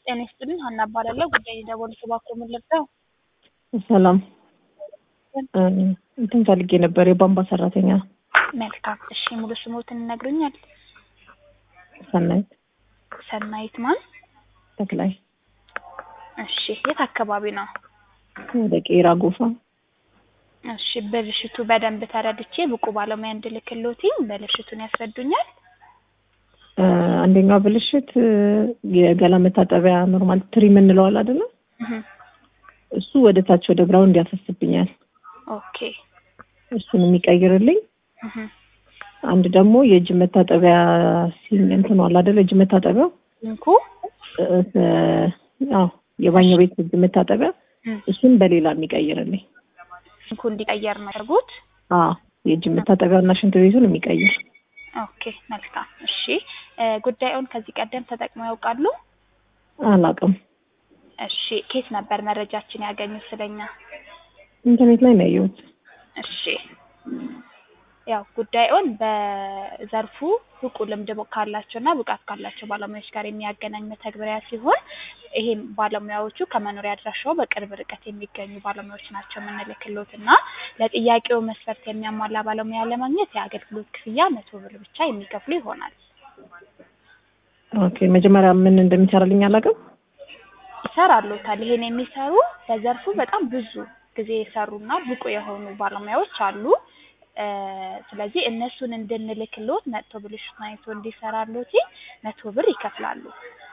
ጤና ይስጥልኝ ሀና እባላለሁ። ጉዳይ የደወሉት እባክዎ ምን ልርዳው? ሰላም እንትን ፈልጌ ነበር የቧንቧ ሰራተኛ መልካም እሺ፣ ሙሉ ስሞትን ይነግሩኛል? ሰናይት ሰናይት ማን? ተክላይ እሺ፣ የት አካባቢ ነው? ወደ ቄራ ጎፋ እሺ፣ ብልሽቱ በደንብ ተረድቼ ብቁ ባለሙያ እንድልክሎትኝ ብልሽቱን ያስረዱኛል? እ አንደኛው ብልሽት የገላ መታጠቢያ ኖርማል ትሪ የምንለዋል አይደለ? እህ እሱ ወደ ታች ወደ ግራውንድ ያፈስብኛል። ኦኬ እሱን የሚቀይርልኝ እህ አንድ ደግሞ የእጅ መታጠቢያ ሲን እንትን አለ አይደለ? እጅ መታጠቢያው እንኩ እ እ አዎ የባኞ ቤት እጅ መታጠቢያ እም እሱን በሌላ የሚቀይርልኝ። እንኩ እንዲቀየር ነው ያደርጉት። አዎ የእጅ መታጠቢያውና ሽንት ቤቱን የሚቀይር ኦኬ መልካም እሺ። እ ጉዳዩን ከዚህ ቀደም ተጠቅመው ያውቃሉ? አላውቅም። እሺ ኬት ነበር መረጃችን ያገኙት ስለኛ? ኢንተርኔት ላይ ነው ያየሁት። እሺ ያው ጉዳዩን በዘርፉ ብቁ ልምድ ካላቸውና ብቃት ካላቸው ባለሙያዎች ጋር የሚያገናኝ መተግበሪያ ሲሆን ይሄም ባለሙያዎቹ ከመኖሪያ አድራሻው በቅርብ ርቀት የሚገኙ ባለሙያዎች ናቸው የምንልክሎት እና ለጥያቄው መስፈርት የሚያሟላ ባለሙያ ለማግኘት የአገልግሎት ክፍያ መቶ ብር ብቻ የሚከፍሉ ይሆናል። ኦኬ መጀመሪያ ምን እንደሚሰራልኝ አላውቅም። ይሰራሉታል። ይሄን የሚሰሩ በዘርፉ በጣም ብዙ ጊዜ የሰሩና ብቁ የሆኑ ባለሙያዎች አሉ። እ ስለዚህ እነሱን እንድንልክሎት መጥቶ ብልሽቱን አይቶ እንዲሰራሎት መቶ ብር ይከፍላሉ።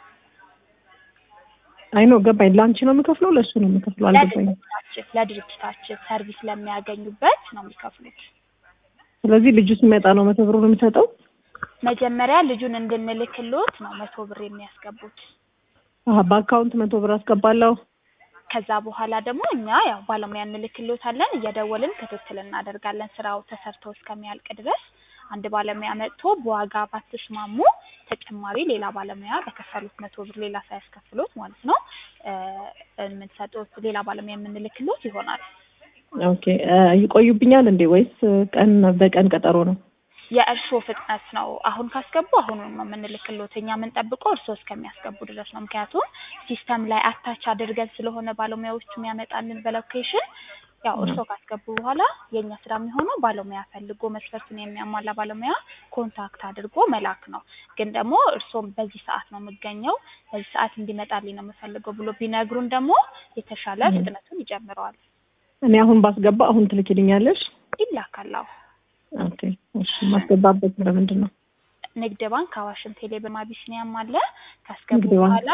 አይ ነው ገባኝ። ለአንቺ ነው የምከፍለው ለእሱ ነው የምከፍለው? አልገባኝም። ለድርጅታችን ለድርጅታችን ሰርቪስ ለሚያገኙበት ነው የሚከፍሉት። ስለዚህ ልጁ ሲመጣ ነው መቶ ብሩን የምሰጠው? መጀመሪያ ልጁን እንድንልክሎት ነው መቶ ብር የሚያስገቡት። አሀ በአካውንት መቶ ብር አስገባለሁ። ከዛ በኋላ ደግሞ እኛ ያው ባለሙያ እንልክሎታለን፣ እየደወልን ክትትል እናደርጋለን ስራው ተሰርቶ እስከሚያልቅ ድረስ። አንድ ባለሙያ መጥቶ በዋጋ ባትስማሙ ተጨማሪ ሌላ ባለሙያ በከፈሉት መቶ ብር ሌላ ሳያስከፍሎት ማለት ነው እ የምንሰጡት ሌላ ባለሙያ የምንልክሎት ይሆናል። ኦኬ እ ይቆዩብኛል እንዴ ወይስ ቀን በቀን ቀጠሮ ነው? የእርስዎ ፍጥነት ነው። አሁን ካስገቡ አሁኑን ነው የምንልክሎት። እኛ የምንጠብቀው እርስዎ እስከሚያስገቡ ድረስ ነው። ምክንያቱም ሲስተም ላይ አታች አድርገን ስለሆነ ባለሙያዎቹ የሚያመጣልን በሎኬሽን ያው እርስዎ ካስገቡ በኋላ የእኛ ስራ የሚሆነው ባለሙያ ፈልጎ መስፈርቱን የሚያሟላ ባለሙያ ኮንታክት አድርጎ መላክ ነው። ግን ደግሞ እርስዎም በዚህ ሰዓት ነው የምገኘው፣ በዚህ ሰዓት እንዲመጣልኝ ነው የምፈልገው ብሎ ቢነግሩን ደግሞ የተሻለ ፍጥነቱን ይጨምረዋል። እኔ አሁን ባስገባ አሁን ትልኪልኛለሽ? ይላካል። አዎ ኦኬ እሺ። ማስገባበት ለምንድን ነው? ንግድ ባንክ፣ አዋሽም፣ ቴሌብርም አቢሲኒያም አለ። ካስገቡ ንግድ ባንክ። በኋላ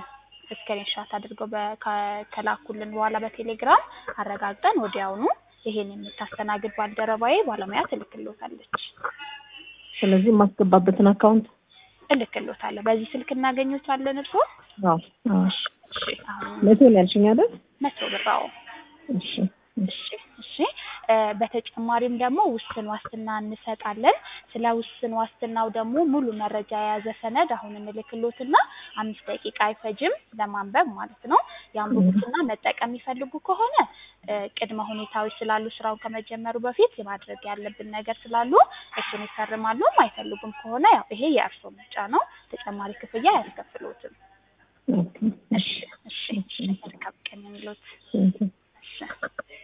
ስክሪንሾት አድርገው በ- ከ- ከላኩልን በኋላ በቴሌግራም አረጋግጠን ወዲያውኑ ይሄን የምታስተናግድ ባልደረባዬ ባለሙያ ትልክሎታለች። ስለዚህ የማስገባበትን አካውንት እልክሎታለሁ። በዚህ ስልክ እናገኞታለን። እርስዎ አዎ አዎ። እሺ፣ አሁን መቶ ነው ያልሽኝ አይደል? መቶ ብር አዎ። እሺ እሺ። እሺ እሺ እ በተጨማሪም ደግሞ ውስን ዋስትና እንሰጣለን። ስለ ውስን ዋስትናው ደግሞ ሙሉ መረጃ የያዘ ሰነድ አሁን እንልክሎትና አምስት ደቂቃ አይፈጅም ለማንበብ ማለት ነው። ያንብቡትና መጠቀም የሚፈልጉ ከሆነ እ ቅድመ ሁኔታዎች ስላሉ ስራውን ከመጀመሩ በፊት የማድረግ ያለብን ነገር ስላሉ እሱን ይፈርማሉ። አይፈልጉም ከሆነ ያው ይሄ የእርስዎ ምርጫ ነው። ተጨማሪ ክፍያ አያስከፍሎትም። ኦኬ እሺ እሺ እሺ መልካም ቀን የሚሉት እሺ። እሺ